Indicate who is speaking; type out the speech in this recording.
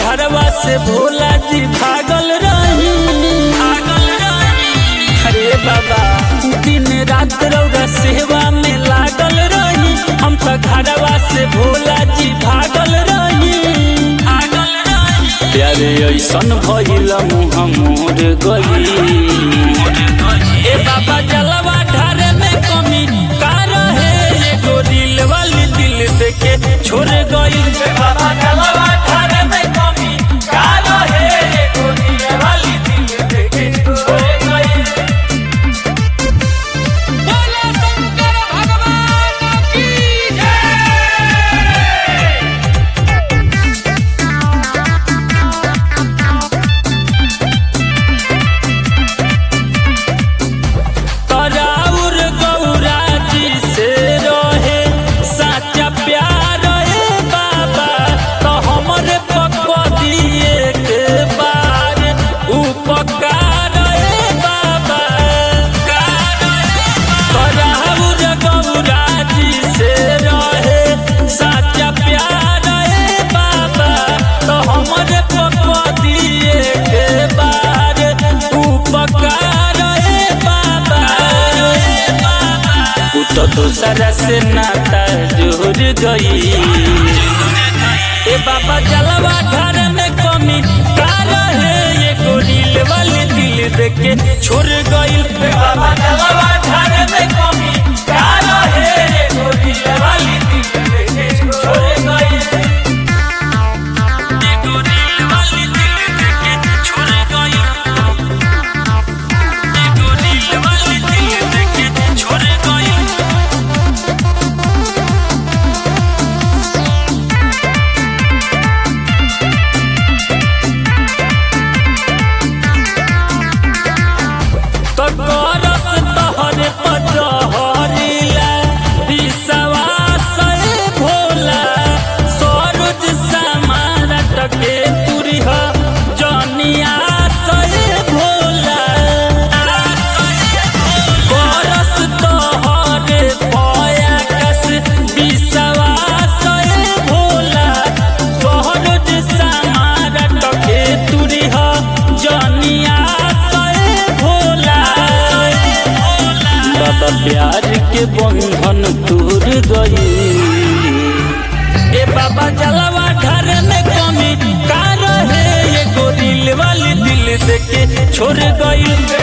Speaker 1: घरवा से भोला जी भागल रही भागल रही अरे बाबा दिन रात रौरा सेवा में लागल रही हम तो घरवा से भोला जी भागल रही भागल रही प्यारे ऐसन भइल मुँह मोर गई ए बाबा जलवा ढारे में कमी का रहे एगो दिल वाली दिल देके छोड़ गई बाबा जलवा ढारे में कमी का रहे एगो दिल वाली दिल देके छोड़ गई
Speaker 2: बोले शंकर भगवान की जय
Speaker 1: कराउर गौरा जी से रहे साचा प्यार ए बाबा तो हमरे पक्का दिए के बार उपकार ए बाबा कराउर गौरा जी से रहे साचा प्यार ए बाबा तो हमरे पक्का दिए के बार उपकार ए बाबा उ तो दूसरा से नाता जुड़ गई ए बाबा जलवा घर में कमी का रहे ये गोरिल वाली दिल देके छोड़ गई बाबा जलवा घर में कमी का रहे ये गोरिल वाली दिल देके छोड़ गई ये गोरिल वाली दिल देके छोड़ गई ये गोरिल वाली दिल देके छोड़ गई तो करस तोहरे पचहरिला विश्वास ए भोला सरोज समार टके तुरिह जनिया से भोला करस तोहरे पयाकस विश्वास ए भोला सरोज समार टके तुरिह जनिया से भोला बाबा प्यार के बंधन टूट गई ए बाबा जलवा घर में कमी का रहे ये गोरिल वाली दिल देके छोड़ गई